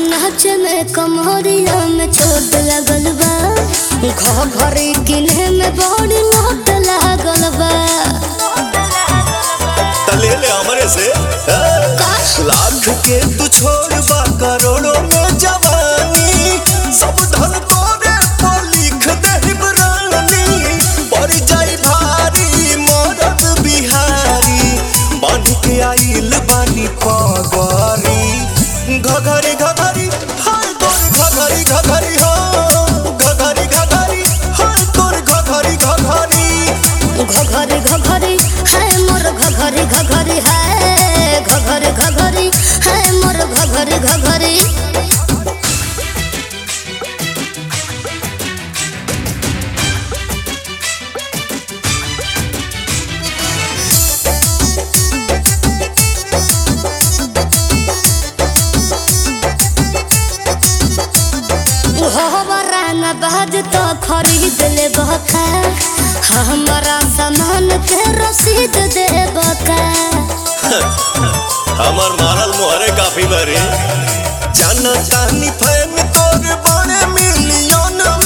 नाच में कमरिया में चोट लगल बा घरी किन्हे में बड़ी लोट लागल बा तले ले हमरे से हाँ? लाख के तू छोड़ बा करोड़ों में जवानी सब धन तोरे पर लिख दे रानी पड़ जाई भारी मरद बिहारी बांध के आइल बानी पगरी घघरी घघरी हाय तोर घघरी घघरी हो घघरी घघरी हाय तोर घघरी घघरी घघरी घघरी है मोर घघरी घघरी है घघरी घघरी है मोर घघरी घघरी हमारा न बाज तो खरीद ले बका हमारा सामान के रसीद दे बका हमर मारल मोहरे काफी बरे जाना तानी फैन तोर बड़े मिलियन